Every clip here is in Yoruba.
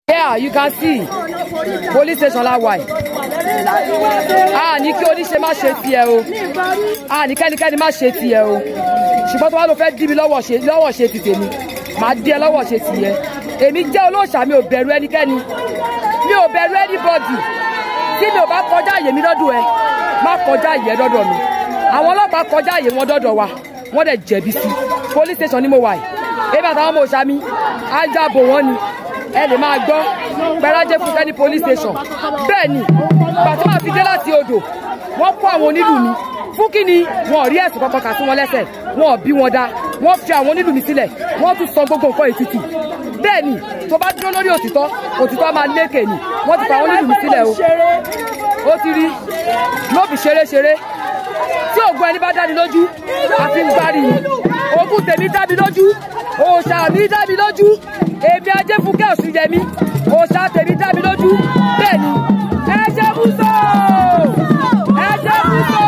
Yeah, you can see police station la wà yìí. A ní kí oníṣe má ṣe tiẹ̀ o. A ní kẹ́nikẹ́ni má ṣe tiẹ̀ o. Ṣùgbọ́n tó wá ló fẹ́ dí mi lọ́wọ́ ṣe lọ́wọ́ ṣe ti tèmi. Màá dí ẹ lọ́wọ́ ṣe tiẹ̀. Èmi jẹ́ olóòṣà mi ò bẹ̀rù ẹnikẹ́ni. Mi ò bẹ̀rù anybody. Tí mi ò bá kọjá àyè mi lọ́dọ̀ ẹ, má kọjá àyè ẹ lọ́dọ̀ mi. Àwọn ọlọ́pàá kọjá àyè wọn dọ́dọ̀ wa. Wọ́n dẹ̀ jẹ̀bi sí. Police station ni mo wà yìí. Ebi àtàwọn ọmọ òṣà mi, á jábọ̀ wọ́n ni ẹ lè máa gbọ́ gbẹ́rájẹ́ fún kẹ́ni police station bẹ́ẹ̀ ni pàtó máa fi dé láti odò wọ́n kó àwọn onílù mi fún kí ni wọn ò rí ẹ̀sùn kankan kà sí wọn lẹ́sẹ̀ wọn ò bí wọn dá wọ́n fi àwọn onílù mi sílẹ̀ wọ́n tún sọ gbogbo nǹkan ètùtù bẹ́ẹ̀ ni tó bá dúró lórí òtítọ́ òtítọ́ máa lékè ni wọ́n ti fa àwọn onílù mi sílẹ̀ o ó ti rí lóbi ṣeré-ṣeré tí ògùn ẹni bá dá mi lójú àfi ń gbárí ni ògùn tèmi dá mi lójú òòṣà mi dá mi lójú èmi ajé fúnkẹ́ òsì yẹmi òòṣà tèmi dá mi lójú bẹ́ẹ̀ ni ẹ jẹ́ búso ẹ jẹ́ búso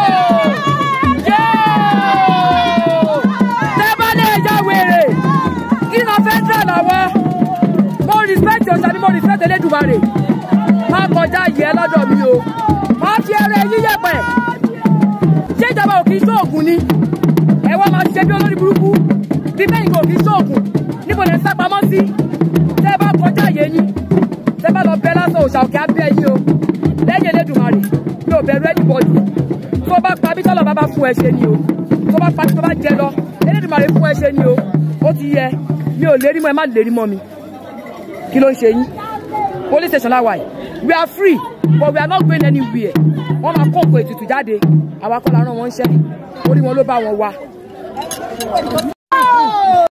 yóò tẹ́bálẹ̀ ẹja wèrè kí ló fẹ́ dà lọ́wọ́ mo respect òòṣà mi mo respect Elédùmarè má kọjá yẹ lọ́dọ̀ mi o má fi ẹrẹ yíyẹ̀pẹ̀ ṣé ìjọba ò kì í ṣoògùn ni ẹ wá máa ṣe bí olórí burúkú bí bẹ́ẹ̀ kò kì í ṣoògùn níbo lè sá pamọ́ sí tẹ́ bá kọjá yé yín tẹ́ bá lọ bẹ lásán òòṣà òkè abẹ́ yín o lẹ́yìn Elédùmarè mi ò bẹ̀rù anybody tó bá pa bí tọ́lọ̀ bá bá fún ẹ ṣe ni o tó bá pa bí tó bá jẹ lọ Elédùmarè fún ẹ ṣe ni o ó ti yẹ mi ò lérí mọ́ ẹ má lérí mọ́ mi kí ló ń ṣe yín police station láwa yìí we are free but we are not going anywhere wọ́n máa kó nǹkan ètùtù jáde àwa kọ́ la rán wọn ń ṣẹ́ orí wọn ló bá wọn wá.